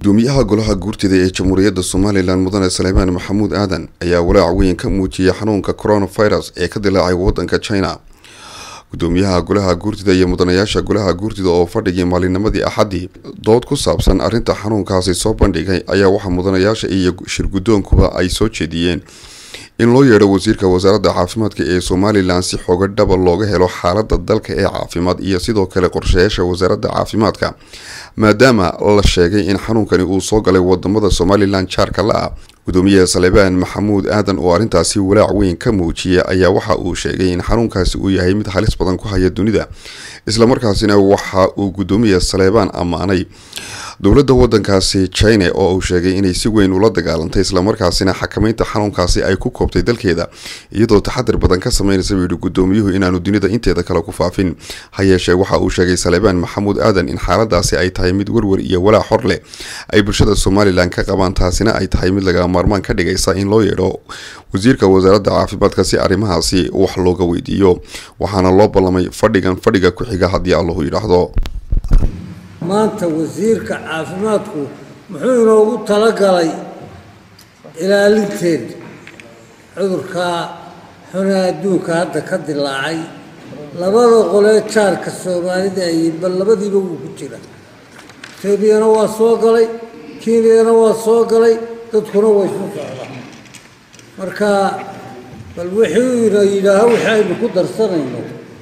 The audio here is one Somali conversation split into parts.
gudoomiyaha golaha guurtida ee jamhuuriyadda somalilan mudane saleymaan maxamuud aadan ayaa walaac weyn ka muujiyay xanuunka coronavirus ee ka dilaacay wadanka china gudoomiyaha golaha guurtida iyo mudanayaasha golaha guurtida oo fadhigii maalinimadii axaddii dood ku saabsan arrinta xanuunkaasi soo bandhigay ayaa waxaa mudanayaasha iyo shirgudoonkuba ay soo jeediyeen in loo yeedho wasiirka wasaaradda caafimaadka ee somalilan si xooga dhaba looga helo xaalada dalka ee caafimaad iyo sidoo kale qorshayaasha wasaaradda caafimaadka maadaama la sheegay in xanuunkani uu soo galay wadamada somalilan jaarka la ah gudoomiyaha salebaan maxamuud aadan oo arrintaasi walaac weyn ka muujiyay ayaa waxa uu sheegay in xanuunkaasi uu yahay mid halis badan ku haya dunida islamarkaasina waxa uu gudoomiyaha saleebaan ammaanay dowladda wadankaasi china oo uu sheegay inay si weyn ula dagaalantay islamarkaasina xakameynta xanuunkaasi ay ku koobtay dalkeeda iyadoo taxadir badan ka sameynaysa buu yihi gudoomiyuhu inaanu dunida inteeda kale ku faafin ha yeeshee waxa uu sheegay salebaan maxamuud aadan in xaaladaasi ay tahay mid werwer iyo walaac xor leh ay bulshada somalilan ka qabaan taasina ay tahay mid laga maarmaan ka dhigaysa in loo yeedho wasiirka wasaaradda caafimaadka si arrimahaasi wax looga weydiiyo waxaana loo ballamay fadhigan fadhiga ku-xiga haddii allahu yidhaahdo maanta wasiirka caafimaadku muxuu inoogu talagalay ilaalinteeda cudurkaa xune adduunka hadda ka dilaacay labada qolee jaarka soomaalida ayay bal labadiiba wuu ku jira etoobiyana waa soo galay kenyana waa soo galay dadkuna way isu socdaa marka bal wixii ina yidhaaho wixii aynu ku darsanayno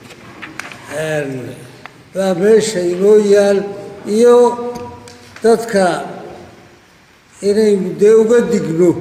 baa meesha inoo yaal iyo dadka inaynu dee uga digno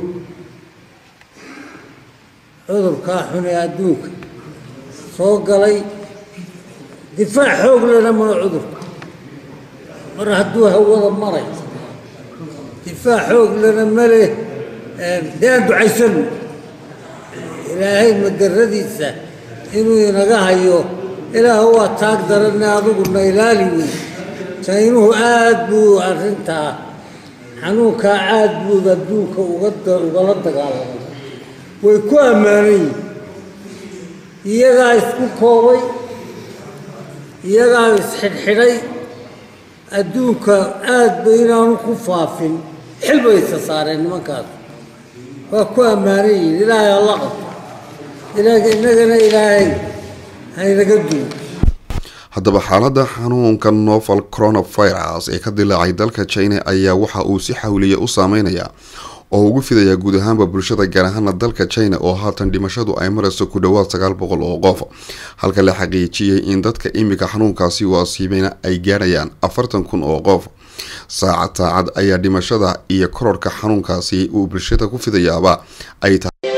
cudurkaa xune adduunka soo galay difaac xoog lena mana cudurka mar hadduu hawada maray difaac xoog lena male dee aan ducaysano ilaahay madaradiisa inuu inaga hayo ilaah waa taag daranne adiguna ilaali wey jaynuhu aada buu arrintaa xanuunkaa aad buu adduunka ugala dagaalamay way ku ammaanan yihin iyagaa isku koobay iyagaa isxidhxidhay adduunka aad ba inaanu ku faafin xil bay isa saareen nimankaas waa ku ammaanan yihin ilaahay alla qabto innagana ilaahay haynaga duwo haddaba xaalada xanuunka novel coronavirus ee ka dilaacay dalka china ayaa waxa uu si xawliya u saameynayaa oo ugu fidayaa guud ahaanba bulshada gaar ahaana dalka china oo haatan dhimashadu ay marayso ku dhowaad sagaal boqol oo qof halka la xaqiijiyey in dadka imika xanuunkaasi u asiibeyna ay gaadhayaan afartan kun oo qof saacad saacad ayaa dhimashada iyo kororka xanuunkaasi uu bulshada ku fidayaaba ay tahay